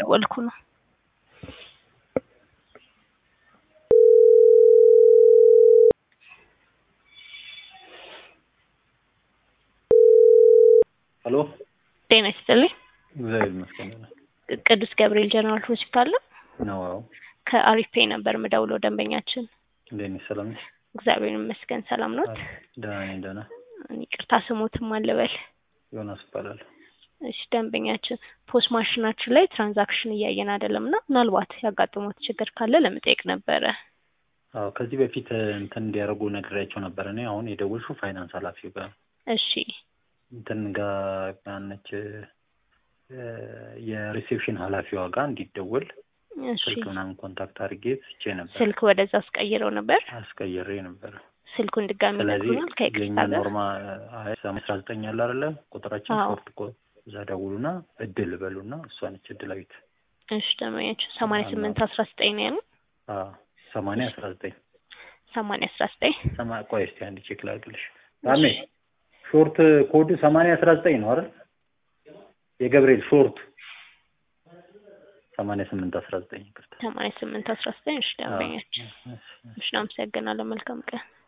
እየደወልኩ ነው። ሄሎ ጤና ይስጥልኝ። እግዚአብሔር ይመስገን ቅዱስ ገብርኤል ጀነራል ሆስፒታል ነው። ነው። አዎ ከአሪፍ ፔይ ነበር የምደውለው ደንበኛችን። እንዴት ነሽ? ሰላም ነሽ? እግዚአብሔር ይመስገን ሰላም ኖት? ደህና ነኝ። ደህና ይቅርታ ስሞትም አልበል። ዮናስ እባላለሁ። እሺ ደንበኛችን ፖስ ማሽናችን ላይ ትራንዛክሽን እያየን አይደለም እና ምናልባት ያጋጠሙት ችግር ካለ ለመጠየቅ ነበረ። አዎ ከዚህ በፊት እንትን እንዲያደርጉ ነግሬያቸው ነበር። እኔ አሁን የደወልሽው ፋይናንስ ኃላፊው ጋር እሺ እንትን ጋር ጋነች የሪሴፕሽን ኃላፊዋ ጋር እንዲደወል እሺ ስልክ ምናምን ኮንታክት አድርጌ ስቼ ነበር። ስልክ ወደዛ አስቀይረው ነበር። አስቀይሬ ነበር። ስልኩን ድጋሚ ስለዚህ ነግሩናል ከይቅርታ የኛ ጋር ኖርማ አስራ ዘጠኝ አለ አይደለ ቁጥራችን አዎ። ሶፍት ኮ እዛ ደውሉና እድል በሉና እሷ ነች እድላዊት። እሺ ደንበኛችን ሰማንያ ስምንት አስራ ዘጠኝ ነው ያሉት። አዎ ሰማንያ አስራ ዘጠኝ ሰማንያ አስራ ዘጠኝ ሰማ ቆይ እስኪ አንድ ቼክ ላድርግልሽ። ታሜ ሾርት ኮዱ ሰማንያ አስራ ዘጠኝ ነው አይደል? የገብርኤል ሾርት ሰማንያ ስምንት አስራ ዘጠኝ ይቅርታ። ሰማንያ ስምንት አስራ ዘጠኝ እሺ ደንበኛችን እሺ፣ እሺ። እሺ አመሰግናለሁ መልካም ቀን